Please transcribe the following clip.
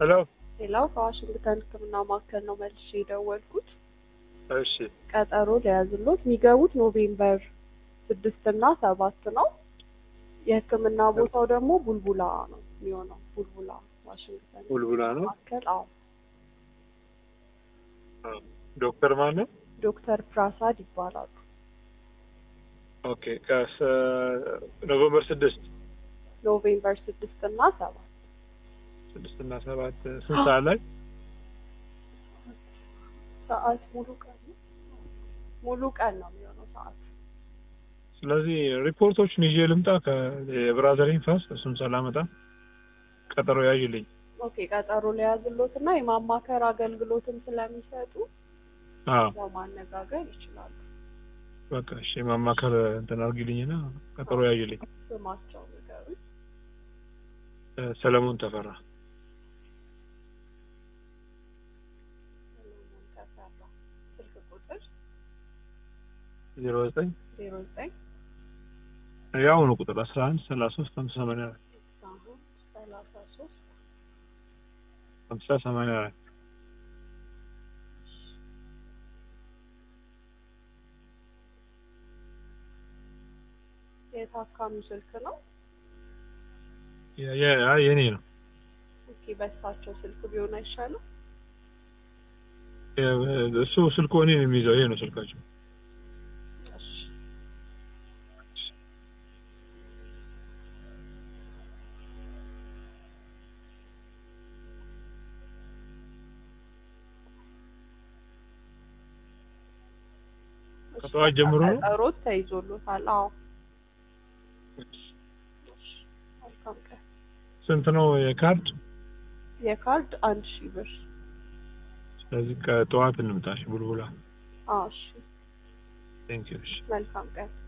ሄሎ ሌላው ከዋሽንግተን ሕክምና ማዕከል ነው መልሼ የደወልኩት። እሺ ቀጠሮ ሊያዝሎት የሚገቡት ኖቬምበር ስድስት እና ሰባት ነው። የሕክምና ቦታው ደግሞ ቡልቡላ ነው የሚሆነው። ቡልቡላ ዋሽንግተን ቡልቡላ ነው። ማዕከል። አዎ ዶክተር ማን ነው? ዶክተር ፕራሳድ ይባላሉ። ኦኬ ከስ ኖቨምበር ስድስት ኖቬምበር ስድስት እና ሰባት ስድስት እና ሰባት ስንት ሰዓት ላይ? ሰዓት ሙሉ ቀን ነው። ሙሉ ቀን ነው የሚሆነው ሰዓት። ስለዚህ ሪፖርቶችን ይዤ ልምጣ ከብራዘሪን ፋስት እሱን ሰላመጣ ቀጠሮ ያዥልኝ። ኦኬ ቀጠሮ ሊያዝሎት እና የማማከር አገልግሎትም ስለሚሰጡ አዎ ያው ማነጋገር ይችላሉ። በቃ እሺ ማማከር እንትን አድርጊልኝና ቀጠሮ ያዥልኝ። ስማቸው ንገሩኝ። እ ሰለሞን ተፈራ ሰለሞን ተፈራ። ስልክ ቁጥር ዜሮ ዘጠኝ ዜሮ ዘጠኝ የአሁኑ ቁጥር አስራ አንድ ሰላሳ ሶስት ሀምሳ ሰማንያ አራት አሁን ሰላሳ ሶስት ሀምሳ ሰማንያ አራት የታካሚው ስልክ ነው። የ- የ- አይ የኔ ነው። ኦኬ በእሳቸው ስልክ ቢሆን አይሻልም? የ- እሱ ስልኩ እኔ ነው የሚይዘው። ይሄ ነው ስልካቸው። እሺ ከጠዋት ጀምሮ ነው? ቀጠሮት ተይዞሎታል። አዎ መልካም ቀን። ስንት ነው የካርድ? የካርድ አንድ ሺህ ብር። ስለዚህ ከጠዋት እንምጣሽ ቡልቡላ። አዎ እሺ ቴንክ ዩ። እሺ መልካም ቀን።